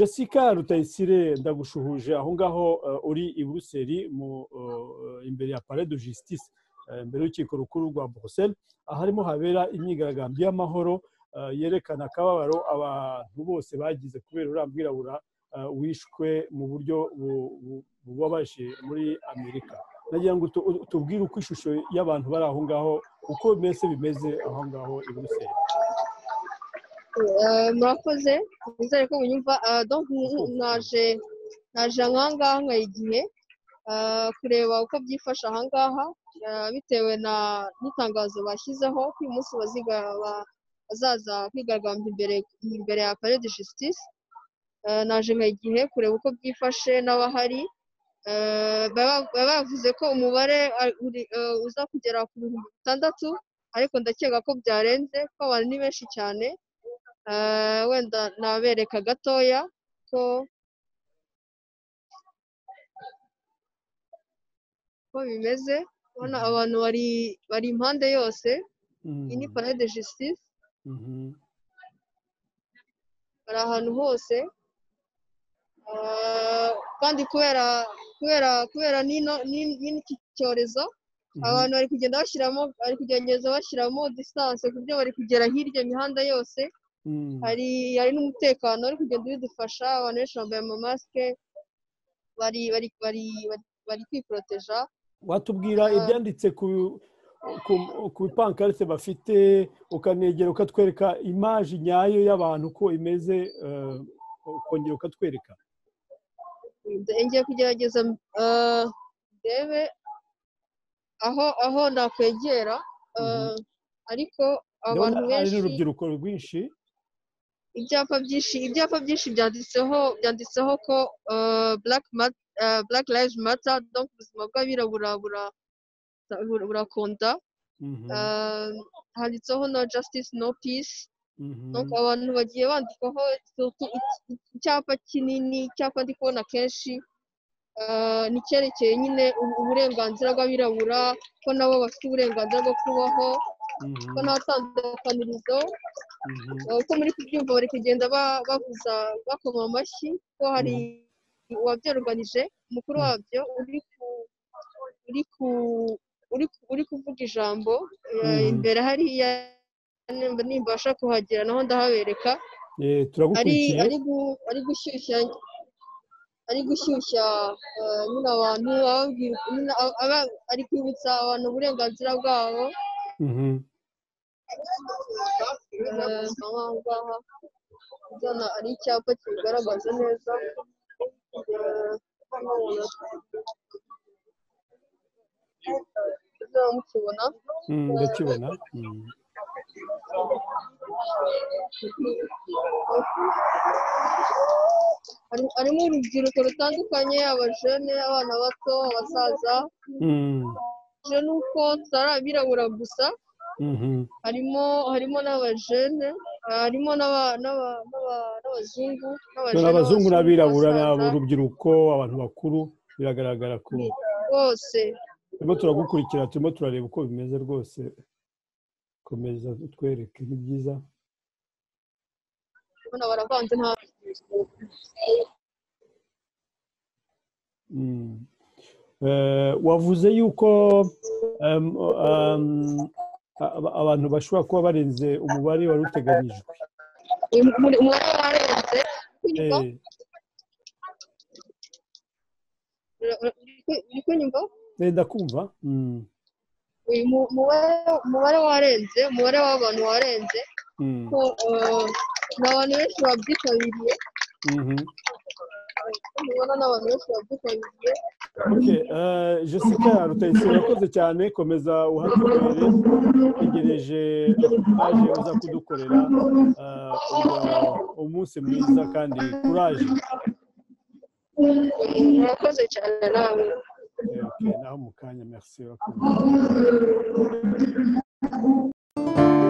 jessica rutayisire ndagushuhuje aho ngaho uri i buruseli imbere ya pare de justice imbere y'urukiko rukuru rwa buruseli aharimo habera imyigaragambyo y'amahoro yerekana akababaro abantu bose bagize kubera uriya mwirabura wishwe mu buryo bubabaje muri amerika nagira ngo tubwire uko ishusho y'abantu bari aho ngaho uko mbese bimeze aho ngaho i buruseli murakoze nizere ko munyumva naje naje ahangaha nkari igihe kureba uko byifashe ahangaha bitewe n'itangazo bashyizeho ko uyu munsi bazaza kwigaragambya imbere ya pare de justice naje nkari igihe kureba uko byifashe n'abahari baba bavuze ko umubare uza kugera ku bihumbi bitandatu ariko ndakeka ko byarenze ko abantu ni benshi cyane wenda nabereka gatoya ko bimeze ubona abantu bari impande yose iyi ni parade de justice bari ahantu hose kandi kubera kubera kubera n'iki cyorezo abantu bari kugenda bashyiramo bari kugerageza bashyiramo distance ku buryo bari kugera hirya imihanda yose hari hari n'umutekano uri kugenda ubidufasha abantu benshi bambaye amamasike bari bari bari bari kwiporoteja watubwira ibyanditse ku bipankarite bafite ukanegera ukatwereka imaji nyayo y'abantu uko imeze ukongera ukatwereka ngiye kugerageza ndebe aho aho nakwegera ariko abantu benshi n'urubyiruko rwinshi ibyapa byinshi ibyapa byinshi byanditseho byanditseho ko black lives matter ubuzima bw'abirabura burakonda handitseho no justice no peace abantu bagiye bandikaho icyapa kinini icyapa ndi kubona kenshi ni cyerekeye nyine uburenganzira bw'abirabura ko nabo bafite uburenganzira bwo kubaho ko nta tandukanirizo uko muri kubyumva bari kugenda bavuza bakoma amashyi ko hari uwabyoruganije umukuru wabyo uri kuvuga ijambo imbere hariya nimbasha kuhagera naho ndahabereka ari gushyushya ari gushyushya nyine abantu ari kwibutsa abantu uburenganzira bwabo aha ari icyapa kibigaragaza neza mukibona ndakibona harimo urubyiruko rutandukanye abajene abana bato abasaza ni uko tutari abirabura gusa harimo harimo n'abajene harimo n'abazungu abazungu n'abirabura ni urubyiruko abantu bakuru biragaragara ko bose turimo turagukurikira turimo turareba uko bimeze rwose komeza utwereke ni byiza baravanze nta wavuze yuko abantu bashobora kuba barenze umubare wari uteganyijwe umubare warenze uri kunyumva ndakumva umubare warenze umubare w'abantu warenze ni abantu benshi babyitabiriye mubona ni abantu benshi babyitabiriye jessica rutayisire urakoze cyane komeza uhatubere tegereje kuraje uza kudukorera umunsi mwiza kandi kuraje murakoze cyane nawe naho mu kanya merci urakoze